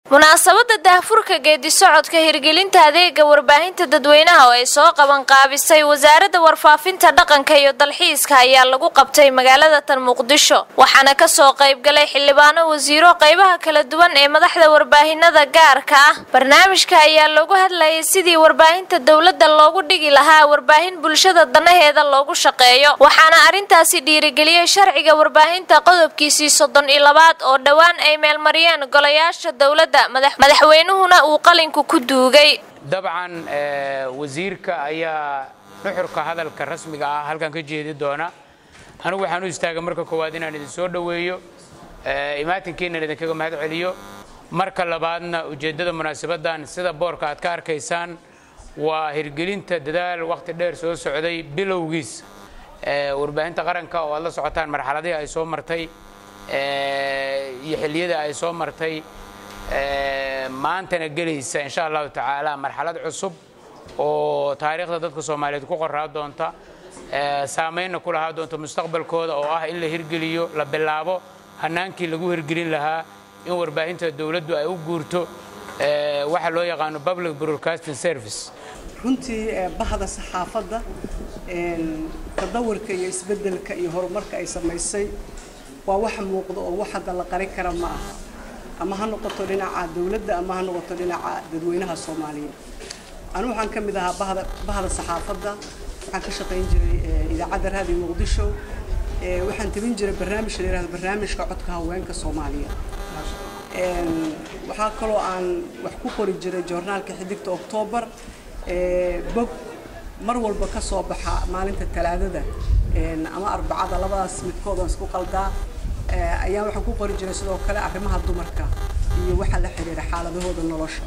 munaasabada daahfurka geedi socodka hirgelinta adeega warbaahinta dadweynaha oo ay soo qaban qaabisay wasaaradda warfaafinta dhaqanka iyo dalxiiska ayaa lagu qabtay magaalada tan muqdisho waxaana kasoo qaybgalay xildhibaano wasiiro qaybaha kala duwan ee madaxda warbaahinada gaarka ah barnaamijka ayaa loogu hadlayay sidii warbaahinta dowladda loogu dhigi lahaa warbaahin bulshada danaheeda loogu shaqeeyo waxaana arrintaasi dhiirigeliyey sharciga warbaahinta qodobkiisii soddon iyo labaad oo dhowaan ay meelmariyeen golayaasha dowladda madaxweynuhuna uu qalinku ku duugay dabcan wasiirka ayaa nuxurka hadalka rasmiga ah halkan ka jeedi doona anigu waxaan u istaagay marka koowaad inaan idin soo dhoweeyo imaatinkiinan idinkaga mahad celiyo marka labaadna ujeeddada munaasabadan sida boorka aad ka arkaysaan waa hirgelinta dadaal wakhti dheer soo socday bilowgiis warbaahinta qaranka oo aad la socotaan marxaladihii ay soo martay iyo xilliyada ay soo martay maantana gelaysa insha allahu tacaala marxalad cusub oo taariikhda dadka soomaaliyeed ku qoraa doonta saamaynna ku lahaa doonta mustaqbalkooda oo ah in la hirgeliyo la bilaabo hanaankii lagu hirgelin lahaa in warbaahinta dowladdu ay u guurto waxa loo yaqaano public broadcasting service runtii bahda saxaafadda tadawurka iyo isbeddelka iyo horumarka ay samaysay waa wax muuqda oo wax hadda la qarin kara ma aha ama ha noqoto dhinaca dowladda ama ha noqoto dhinaca dadweynaha soomaaliyeed anigu waxaan ka mid ahaa bahda bahda saxaafadda waxaan ka shaqayn jiray idaacadda raadiyo muqdisho waxaan tabin jiray barnaamij la yihahdo barnaamijka codka haweenka soomaaliyeed waxaa kaloo aan wax ku qori jiray joornaalka xidigta oktoobar bog mar walba ka soo baxa maalinta talaadada ama arbacada labadaas midkood aan isku qaldaa ayaan waxaan ku qori jiray sidoo kale arrimaha dumarka iyo waxa la xiriira xaaladahooda nolosha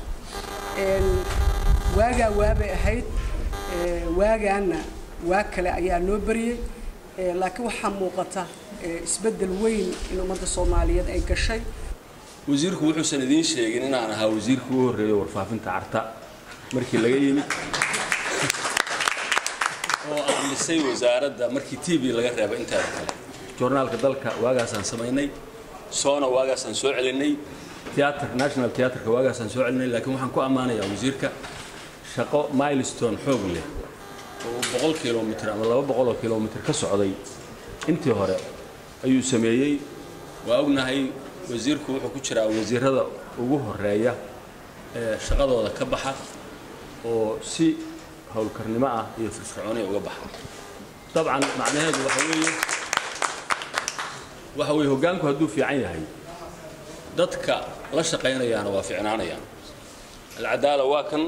waagaa waabay ahayd waagaana waa kale ayaa noo beriyey laakiin waxaa muuqata isbeddel weyn in ummadda soomaaliyeed ay gashay wasiirku wuxuusan idiin sheegin inaan ahaa wasiirkii u horreeya warfaafinta carta markii laga yimid oo aan dhisay wasaaradda markii t v laga reeba inteeda kale joornaalka dalka waagaasaan samaynay soona waagaasaan soo celinay theater national theaterka waagaasaan soo celinay laakiin waxaan ku ammaanayaa wasiirka shaqo milestone xoog leh oo boqol kilomitr ama laba boqoloo kilomitr ka socday intii hore ayuu sameeyey waa ognahay wasiirku wuxuu ku jiraa wasiirada ugu horeeya ee shaqadooda ka baxa oo si howlkarnimo ah iyo firfircooni uga baxa dabcan macnaheedu waxa weeye waxa weeye hoggaanku hadduu fiican yahay dadka la shaqaynayaana waa fiicnaanayaan alcadaala waa kan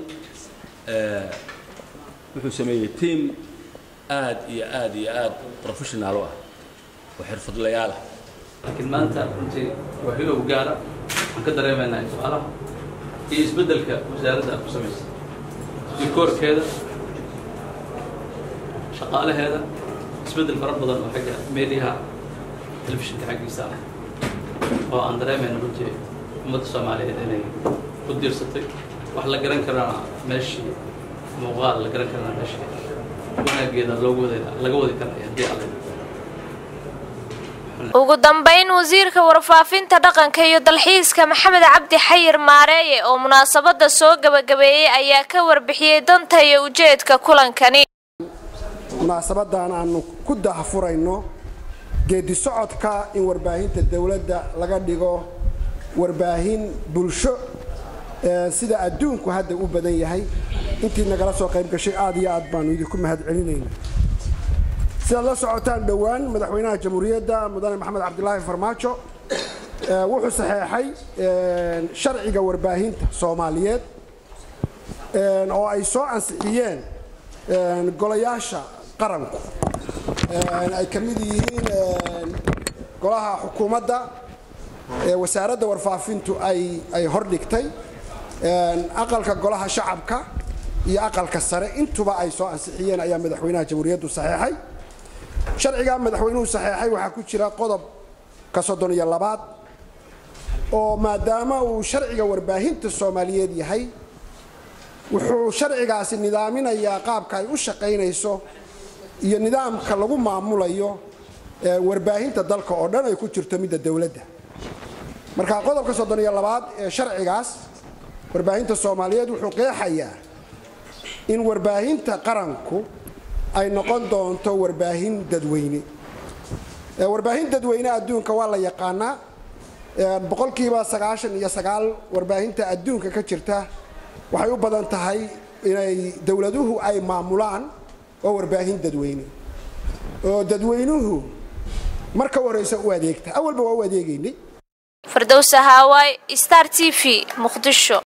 wuxuu sameeyey tiam aad iyo aad iyo aad professionaal u ah oo xirfadlayaal ah laakiin maanta runtii waa hilow gaara waxaan ka dareemaynaa su-aalaha iyo isbeddelka wasaaradda aad ku samaysay dikoorkeeda shaqaalaheeda isbeddel fara badan oo xagga meediyaha telefishinka xaggiisa ah oo aan dareemayno runtii ummadda soomaaliyeed inay ku diirsatay wax la garan karana meeshii muuqaal la garan karana meeshii wanaageeda loogu wada laga wadi karaya haddii alle ugu dambayn wasiirka warfaafinta dhaqanka iyo dalxiiska maxamed cabdi xayir maareeye oo munaasabada soo gabagabeeyey ayaa ka warbixiyey danta iyo ujeedka kulankani munaasabadan aanu ku dahfurayno geedi socodka in warbaahinta dowladda laga dhigo warbaahin bulsho sida adduunku hadda u badan yahay intii nagala soo qayb gashay aad iyo aad baanu idinku mahad celinayna sidaad la socotaan dhowaan madaxweynaha jamhuuriyadda mudane maxamed cabdilaahi farmaajo wuxuu saxeexay sharciga warbaahinta soomaaliyeed oo ay soo ansixiyeen golayaasha qaranku ay ka mid yihiin golaha xukuumadda wasaaradda warfaafintu ay hordhigtay aqalka golaha shacabka iyo aqalka sare intuba ay soo ansixiyeen ayaa madaxweynaha jamhuuriyaddu saxeexay sharciga madaxweynuhu saxeexay waxaa ku jira qodobka soddon iyo labaad oo maadaama uu sharciga warbaahinta soomaaliyeed yahay wuxuu sharcigaasi nidaaminayaa qaabka ay u shaqaynayso iyo nidaamka lagu maamulayo warbaahinta dalka oo dhan ay ku jirto midda dowladda marka qodobka soddon iyo labaad ee sharcigaas warbaahinta soomaaliyeed wuxuu qeexayaa in warbaahinta qaranku ay noqon doonto warbaahin dadweyne warbaahin dadweyne adduunka waa la yaqaanaa boqolkiiba sagaashan iyo sagaal warbaahinta adduunka ka jirta waxay u badan tahay inay dowladuhu ay maamulaan oo warbaahin dadweyne oo dadweynuhu marka horeysa u adeegta awalba waa u adeegaynay firdowsa haawaay star t v muqdisho